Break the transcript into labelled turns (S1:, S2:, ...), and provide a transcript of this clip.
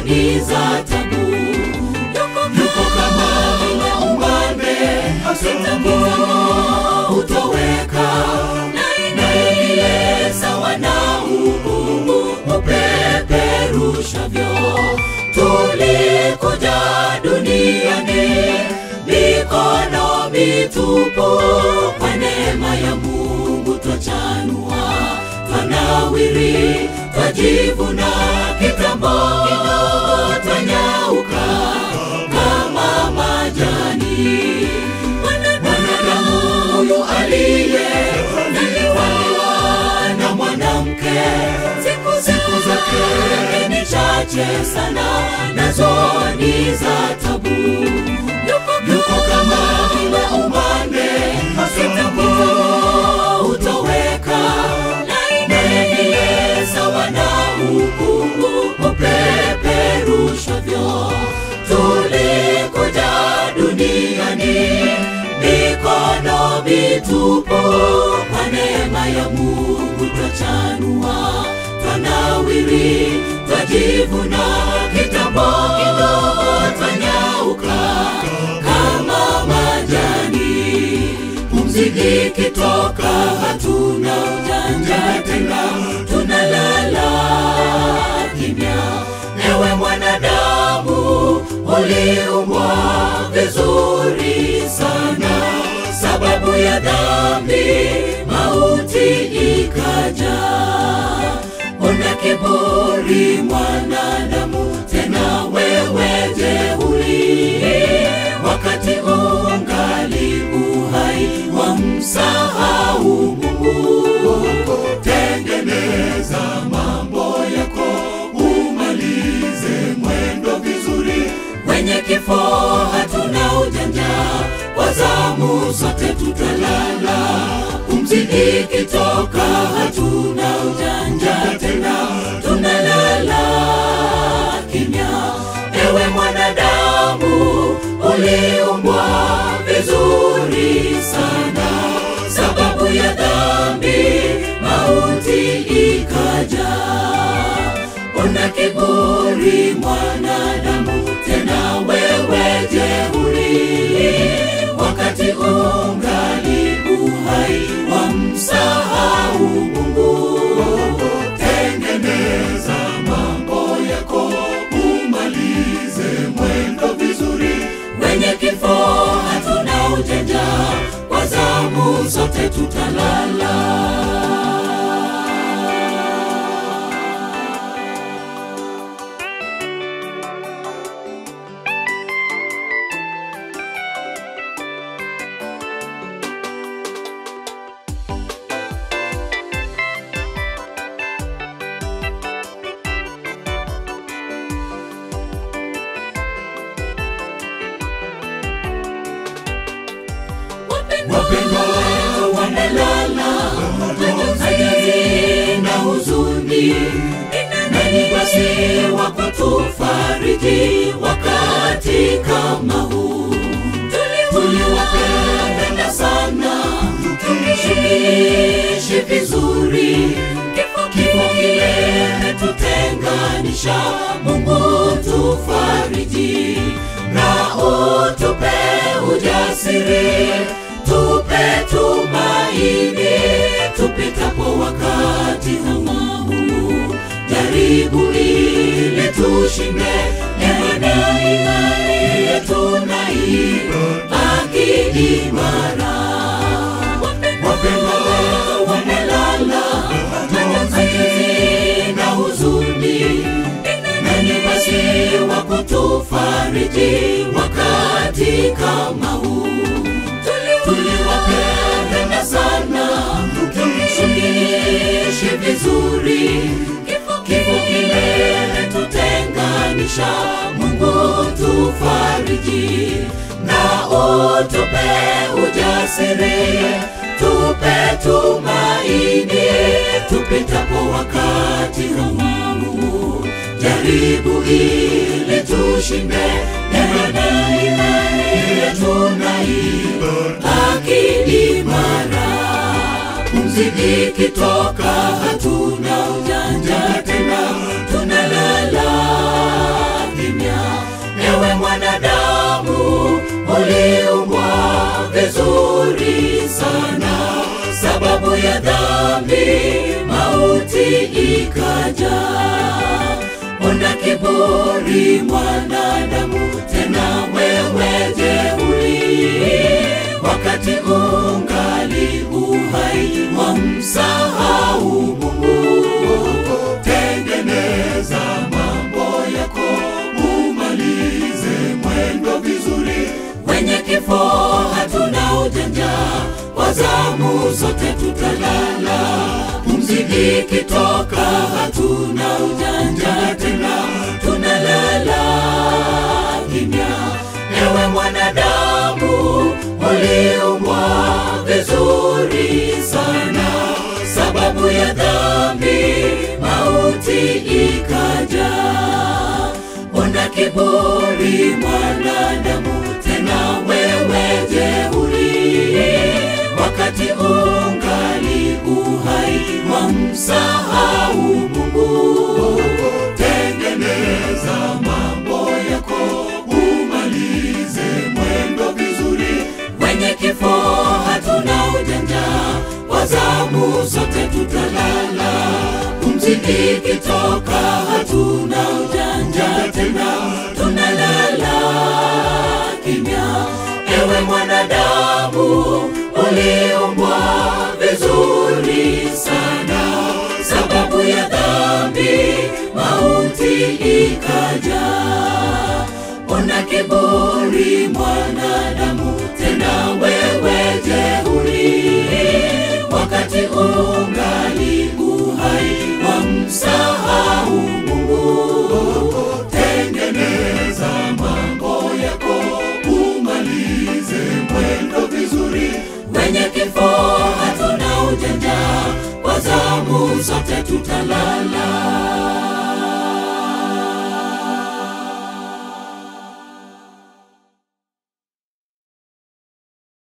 S1: zoni za tabu. Yuko kama vile umande asitapita hutoweka, naye ndiye sawa na ukungu upeperushavyo. Tulikuja duniani mikono mitupu, kwa neema ya Mungu twachanua, twanawiri, twajivuna, kitambo kidogo twanyauka kama majani. Mwanadamu huyu aliye zaliwa na mwanamke, siku siku zake ni chache sana, nazo ni za tabu. Yuko, yuko kama vile umande asitapita hutoweka, naye ndiye sawa na ukungu upeperushavyo. Tulikuja duniani mikono mitupu, kwa neema ya Mungu twachanua, twanawiri, twajivuna, kitambo kidogo twanyauka kama majani. Pumzi ikitoka hatuna ujanja tena, tunalala kimya. Ewe mwanadamu, uliumbwa vizuri sana, sababu ya dhambi mauti ikaja. Una kiburi mwanadamu, tena wewe jeuri, wakati ungali uhai wamsahau Mungu. Tengeneza mambo yako, umalize mwendo vizuri. Kwenye kifo hatuna ujanja, kwa zamu zote tutalala. Pumzi ikitoka hatuna ujanja tena, tunalala kimya. Ewe mwanadamu, uliumbwa vizuri sana, sababu ya dhambi mauti ikaja. Una kiburi mwanadamu, tena wewe jeuri, wakati ungali uhai wamsahau Mungu. Tengeneza mambo yako, umalize mwendo vizuri. Wenye kifo hatuna ujanja, kwa zamu zote tutalala. wapendwa wamelala majonzi na huzuni nani basi wa kutufariji wakati kama huu tuliwapenda sana tumshikishi vizuri kifo kifo kile tutenganisha mungu tufariji na utupe ujasiri tupe tumaini tupitapo wakati kama huu jaribu ili tushinde imani imani yetu na ibaki imara wapendwa wamelala majonzi na huzuni nani basi wa kutufariji wakati kama huu tuliwapenda sana tumshikishi vizuri kifo kifo kile tutenganisha mungu tufariji na utupe ujasiri tupe tumaini tupitapo wakati huu jaribu ili tushinde imani imani yetu na ibaki imara pumzi ikitoka hatuna ujanja tena tunalala sababu ya dhambi mauti ikaja. Ona kiburi mwanadamu, tena wewe jeuri, wakati ungali uhai wamsahau Mungu. Tengeneza mambo yako, umalize mwendo vizuri. Wenye kifo hatuna ujanja, kwa zamu zote tutalala. Pumzi ikitoka hatuna ujanja tena, tunalala kimya. Ewe mwanadamu, uliumbwa vizuri sana, sababu ya dhambi mauti ikaja. Ona kiburi mwanadamu, tena wewe jeuri, wakati ungali uhai wamsahau Mungu. Tengeneza mambo yako, umalize mwendo vizuri. Wenye kifo hatuna ujanja, kwa zamu zote tutalala. Pumzi ikitoka hatuna ujanja tena, tunalala kimya. Ewe mwanadamu, uliumbwa vizuri sana, sababu ya dhambi mauti ikaja. Ona kiburi mwanadamu, tena wewe jeuri, wakati ungali uhai wamsa